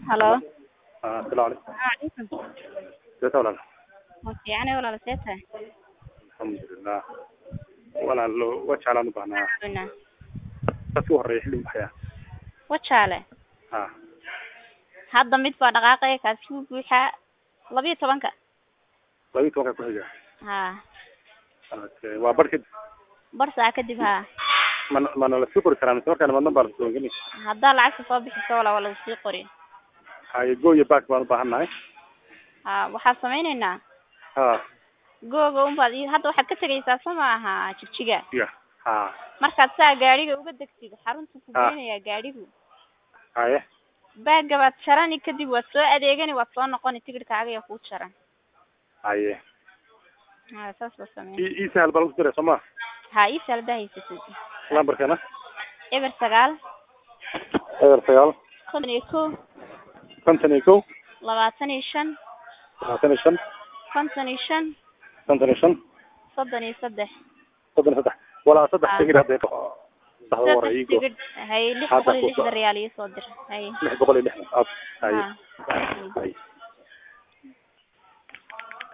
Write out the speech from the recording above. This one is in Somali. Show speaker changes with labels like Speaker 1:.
Speaker 1: Halo.
Speaker 2: Ah, asalaamu calaykum
Speaker 1: Waalaikum.
Speaker 2: seeta walaal
Speaker 1: Ma fiicane walaal see tahay?
Speaker 2: alxamdulilah walaalo wajaalaan u baahnaa
Speaker 1: Cuna.
Speaker 2: dadka u horreeya xilli maxaya
Speaker 1: Wajaale.
Speaker 2: ha
Speaker 1: Hadda mid baa dhaqaaqaya kaasi wuu buuxaa labiyo tobanka.
Speaker 2: labiyi tobanka ku xiga
Speaker 1: Ha.
Speaker 2: okay waa bar kadib
Speaker 1: Bar saa kadib ha.
Speaker 2: mana mana la sii qori karaa mise markaan madna baa la soo geli
Speaker 1: Haddaa lacagta soo bixiso walaal waa lagu sii qori.
Speaker 2: haye go iyo back baan u baahan nahay
Speaker 1: Ha waxaan sameyneynaa
Speaker 2: ha
Speaker 1: googa unbaad ii hadda waxaad ka tegaysaa soo maaha jigjiga
Speaker 2: ya ha
Speaker 1: markaad saa gaadhiga uga degtid xarunta ku
Speaker 2: Ah.
Speaker 1: geynayaa gaadhigu
Speaker 2: haye
Speaker 1: baaga baad jarani kadib waad soo adeegani waad soo noqoni tigidhkaaga ayaa kuu jaran
Speaker 2: haye
Speaker 1: ha saas baa sameyn
Speaker 2: i ii sahal baa lagu diray soo ma
Speaker 1: ha ii saldaa haysatid
Speaker 2: lambarkeena
Speaker 1: eber sagaal
Speaker 2: eber sagaal
Speaker 1: konton iyo kow
Speaker 2: konton iyo kow
Speaker 1: labaatan iyo shan
Speaker 2: labaatan iyo shan
Speaker 1: konton iyo shan
Speaker 2: konton iyo shan
Speaker 1: soddon iyo saddex
Speaker 2: soddon iyo saddex walaa saddex
Speaker 1: Ah.
Speaker 2: tigir hadda saxda hore
Speaker 1: saddex
Speaker 2: iigo
Speaker 1: tigidh hay lix
Speaker 2: Hadda
Speaker 1: boqol iyo
Speaker 2: ku soo-
Speaker 1: lixdan riyaal ii soo dir hay
Speaker 2: lix boqol iyo lixdan ab haye
Speaker 1: ha
Speaker 2: haye